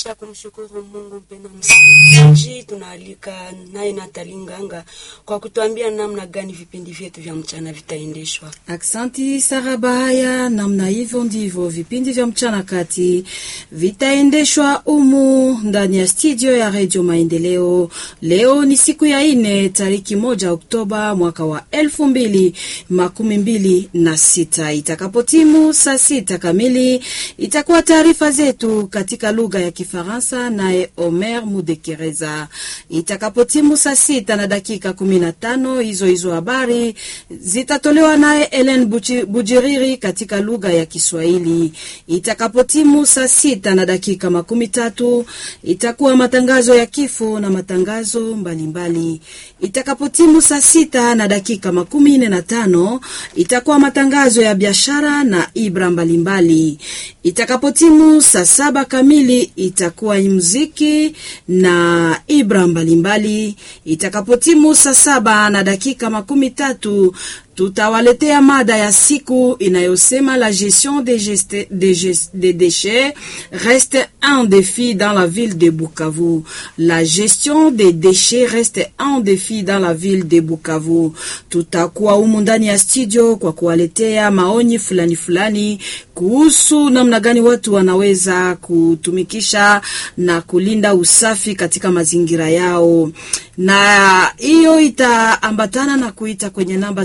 Kisha kumshukuru Mungu, mpendwa msikilizaji, tunaalika naye Natali Nganga kwa kutuambia namna gani vipindi vyetu vya mchana vitaendeshwa. Aksanti Sara Bahaya. Namna hivyo ndivyo vipindi vya mchana kati vitaendeshwa umu ndani ya studio ya Radio Maendeleo. Leo ni siku ya ine tariki moja Oktoba mwaka wa elfu mbili makumi mbili na sita. Itakapotimu saa sita kamili itakuwa taarifa zetu katika lugha ya Kifaransa naye Omer Mudekereza. Itakapotimu saa sita na dakika kumi na tano hizo hizo habari zitatolewa naye Ellen Buchi- Bujiriri katika lugha ya Kiswahili. Itakapotimu saa sita na dakika makumi tatu itakuwa matangazo ya kifo na matangazo mbalimbali. Itakapotimu saa sita na dakika makumi nne na tano itakuwa matangazo ya biashara na ibra mbalimbali. Itakapotimu saa saba kamili itakuwa muziki na ibra mbalimbali. Itakapotimu saa saba na dakika makumi tatu tutawaletea mada ya siku inayosema la gestion des, geste, des, gest- des déchets reste un défi dans la ville de Bukavu. La gestion des déchets reste un défi dans la ville de Bukavu. Tutakuwa humu ndani ya studio kwa kuwaletea maoni fulani fulani kuhusu namna gani watu wanaweza kutumikisha na kulinda usafi katika mazingira yao, na hiyo itaambatana na kuita kwenye namba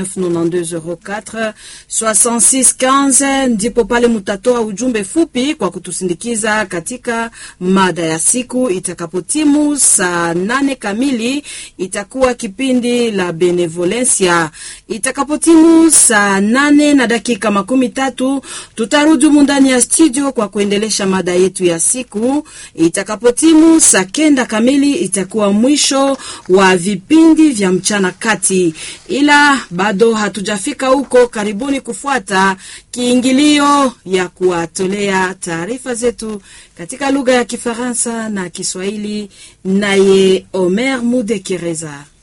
099204 6615 ndipo pale mutatoa ujumbe fupi kwa kutusindikiza katika mada ya siku. Itakapotimu saa nane kamili itakuwa kipindi la Benevolencia. Itakapotimu saa nane na dakika makumi tatu tutarudi humu ndani ya studio kwa kuendelesha mada yetu ya siku. Itakapotimu saa kenda kamili itakuwa mwisho wa vipindi vya mchana kati, ila bado hatujafika huko. Karibuni kufuata kiingilio ya kuwatolea taarifa zetu katika lugha ya Kifaransa na Kiswahili, naye Omer Mudekereza.